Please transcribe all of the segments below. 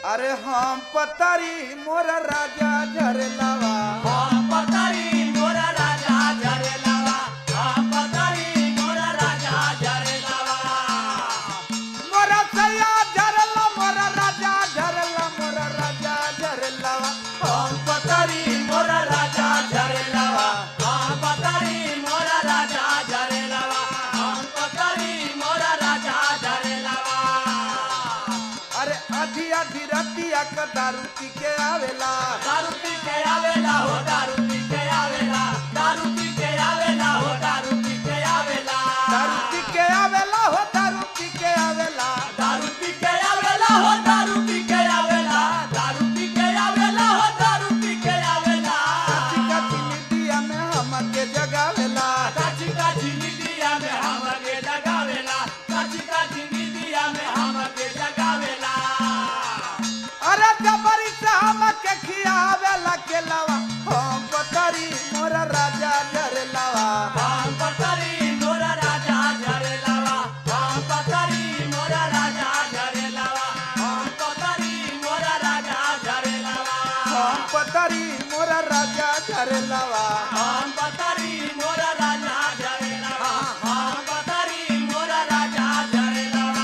अरे हम पतारी मोर राजा झरलावा हम पतारी मोरा राजा झरलावा हम पतारी मोरा राजा झरलावा मोर सैया झरला मोर राजा झरला मोर राजा झरलावा हम पतारी मोरा राजा झरलावा हम पतारी मोरा राजा झरलावा हम पतारी मोरा राजा झरलावा अरे आधी आधी रतिया क दारू पी के आवेला दारू पी के आवेला हो दारू पी के आवेला दारू पी के आवेला हो दारू पी के आवेला दारू पी के आवेला हो दारू पी के आवेला दारू पी के आवेला हो दारू पी के आवेला दारू पी के आवेला हो दारू पी के आवेला कच्ची कच्ची निदिया में हमके जगावेला काची काची निदिया में हमके जगावेला काची काची निदिया में हमके जगावेला अरे जबरी से हमके खियावेला के लावा हम पतारी मोर राजा झरलावा हम पतरी मोरा राजा झरलावा हम पतरी मोरा राजा झरलावा हम पतरी मोरा राजा झरलावा हम पतारी मोर राजा झरलावा हम पतरी मोरा राजा झरलावा हम पतरी मोरा राजा झरलावा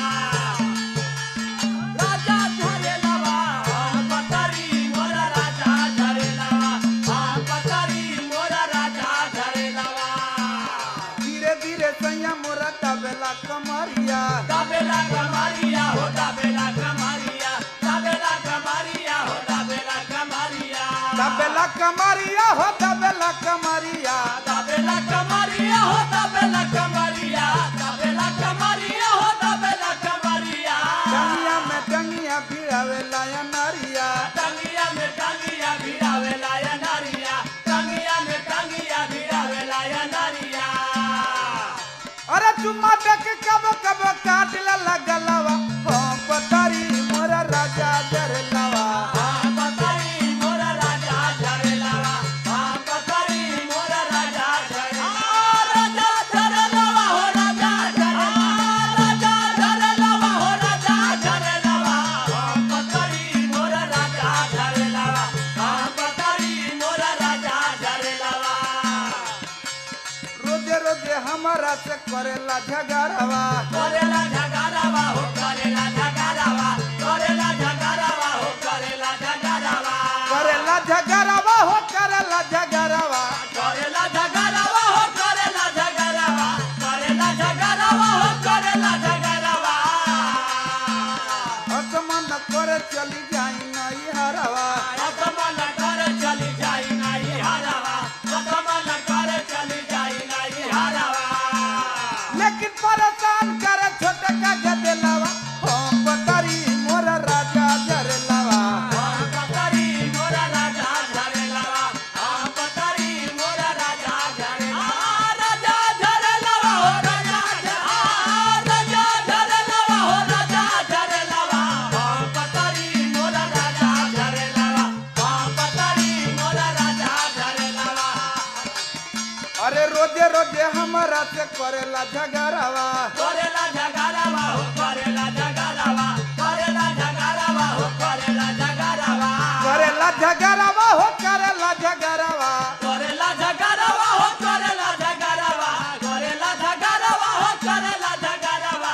राजा झरलावा हम पतरी मोरा राजा झरलावा हम पतरी मोरा राजा झरलावा धीरे धीरे सैया मोरा तबेला कमरिया दाबेला कमारिया हो दाबेला कमारिया दाबेला कमारिया हो दाबेला कमारिया तबेला कमरिया हो तबेला कमरिया दाबेला कमारिया हो दाबेला कमारिया दाबेला कमारिया हो दाबेला कमारिया डंगिया में डंगिया भिड़ावेला या नारिया टंगिया में टंगिया भिड़ावेला या नारिया टंगिया में टंगिया भिड़ावेला या नारिया अरे चुम्मा देख कब कब काट लगलवा हम पतारी मोर राजा झरलावा हाँ पतरी मोरा राजा झरलावा हाँ पतरी मोरा राजा झरलावा राजा झरलावा हो राजा झरलावा राजा झरलावा हो राजा झरलावा हाँ पतरी मोरा राजा झरलावा हाँ पतरी मोरा राजा झरलावा रोजे रोजे हमारा से करेला झगड़वा करेला झगड़ावा हो करेला झगड़ावा करेला झगड़ावा हो करेला झगड़ावा करेला झगड़वा हो करेला झगड़वा करेला झगड़ावा हो करेला झगड़ावा करेला झगड़ावा हो करेला झगड़ावा असमन करे चली जाई नई हरवा असमन कर चली जाई नाही हरावा असमन कर चली जाई नाही हरावा लेकिन परेशान करे छोटे का गदेलावा हम पतारी मोर राजा झरलावा हम पतरी मोरा राजा झरलावा हम पतरी मोरा राजा झरलावा राजा झरलावा हो राजा राजा झरलावा हो राजा झरलावा हम पतरी मोरा राजा झरलावा हम पतरी मोरा राजा झरलावा अरे रोजे रोजे हमारा से करेला झगड़वा करेला झगड़ावा हो करेला झगड़ावा करेला झगड़ावा हो करेला झगड़ावा करेला झगड़वा हो करेला झगड़वा करेला झगड़ावा हो करेला झगड़ावा करेला झगड़ावा हो करेला झगड़ावा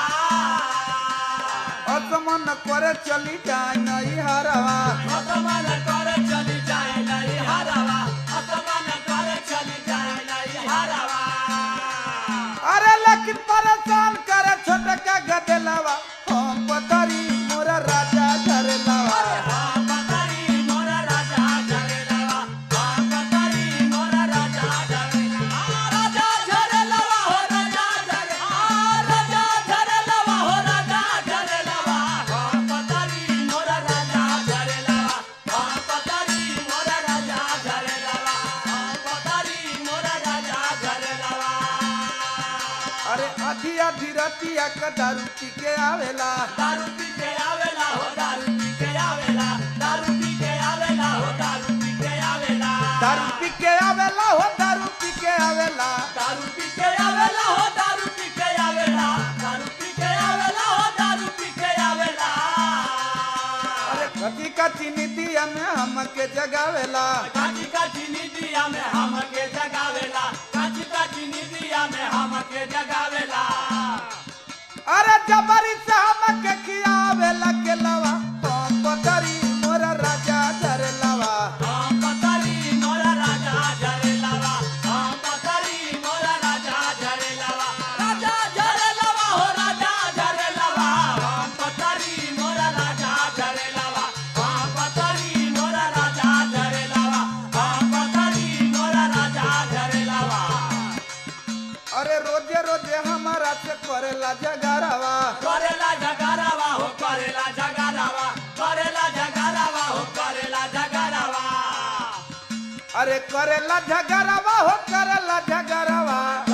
असमन करे चली जाई नई हरवा असमान कर चली जाए नहीं हरावा असमान कर चली जाए नहीं हरावा अरे लेकिन परेशान करे छोटे का गदेलावा हम पतारी मोर राजा झरलावा हम पतारी मोरा राजा झरेलावा हम पतारी मोरा राजा झरेलावा राजा झरेलावा हो राजा झरेलावा राजा झरेलावा हो राजा झरेलावा हम पतारी मोरा राजा झरेलावा हम पतारी मोरा राजा झरेलावा हम पतारी मोरा राजा झरेलावा अरे आधी आधी रतिया का दारू पी के आवेला दारू पी के आवेला हो दारू पी के आवेला दारू पी के आवेला हो दारू पी के आवेला दारू पी के आवेला हो दारू पी के आवेला दारू पी के आवेला हो दारू पी के आवेला दारू पी के आवेला हो दारू पी के आवेला कची कची नीतिया में हमके जगावेला काची काची नीतिया में हमके जगावेला काची काची नीतिया में हमके जगावेला अरे जबरी से हमके खियावेला के लवा पतरी मोरा राजा धरलवा हम पतरी मोरा राजा झरेलावा हम पतरी मोरा राजा झरेलावा राजा झरेलावा हो राजा झरेलावा हम पतरी मोरा राजा झरेलावा हम पतरी मोरा राजा झरेलावा हम पतरी मोरा राजा झरेलावा अरे रोजे रोजे हमारा से करेला जगारावा करेला जगारावा हो करेला जगारावा करेला जगारावा हो करेला जगारावा अरे करेला झगरावा हो करेला झगरावा